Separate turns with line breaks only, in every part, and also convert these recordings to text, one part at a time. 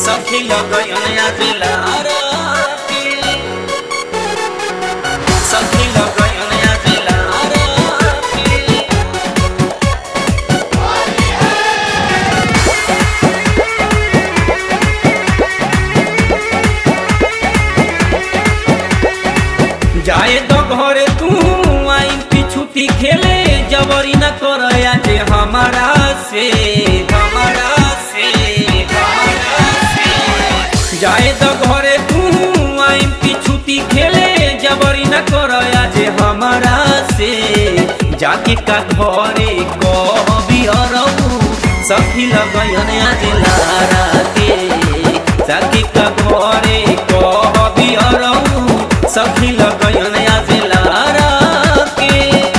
सखी लगन आदिलारा के सखी लगन आदिलारा के जाए तो घरे तू आई पिछुती खेले जबरी न कर जे हमारा से हमारा से हमारा से जाए तो घरे तू आई पिछुती खेले जबरी न कर जे हमारा से जाके का घरे कहबी अरऊ सखी लगन आज लारा के जाके का घरे कहबी अरऊ सखी लगन आज लारा के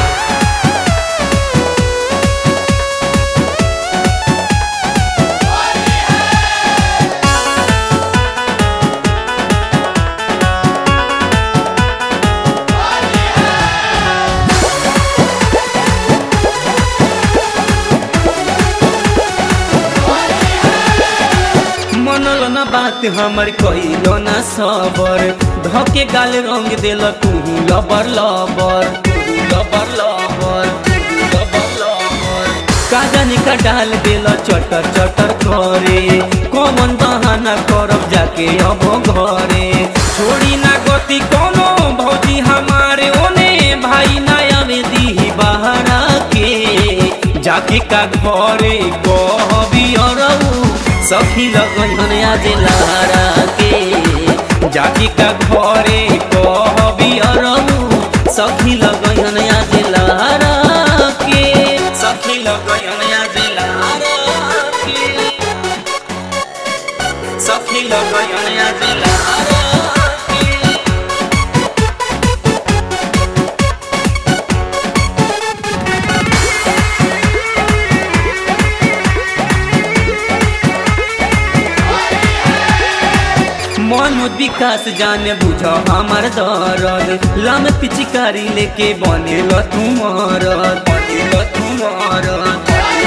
मनल न बात हमर कइलो न सबर धके गाल रंग देल तू लबर लबर तू लबर लबर तू लबर लबर कागन का डाल देल चटर चटर करे कमन दहाना करब जाके अब घरे छोड़ी ना गति कोनो भौजी हमारे ओने भाई ना आवे दी बहरा के जाके का घरे कहबी अरऊ सखी लगन आज लारा के जाके का घरे कहबी अरऊ सखी लगन आज लारा के सखी लगन आज लारा के सखी लगन आज लारा के मन विकास जाने बुझ हमार दरद लम पिचकारी लेके बने तू मरद बने तू मरद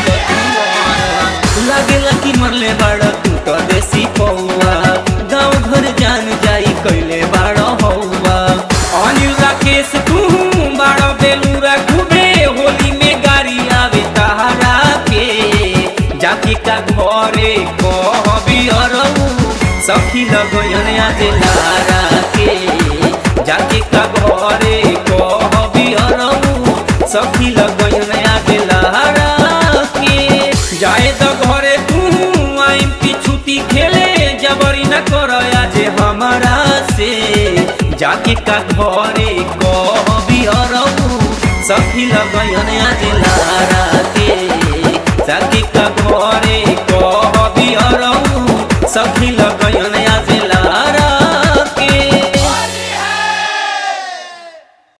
लागेला कि मरले बाड़ तू तो देसी पौआ गाँव घर जान जाई कैले बाड़ हौआ अनिल राकेश तू बाड़ बेलूरा खूबे होली में गाड़ी आवे तहारा के जाके का घरे कहबी अरऊ सखी लगन आज लारा के जाके का घरे कहबी अरऊ सखी लगन आज लारा के जाए तो घरे तू आई पिछुती खेले जबरी न कर आज हमारा से जाके का घरे कहबी अरऊ सखी लगन आज लारा के जाके का घरे कहबी अरऊ सखी लगन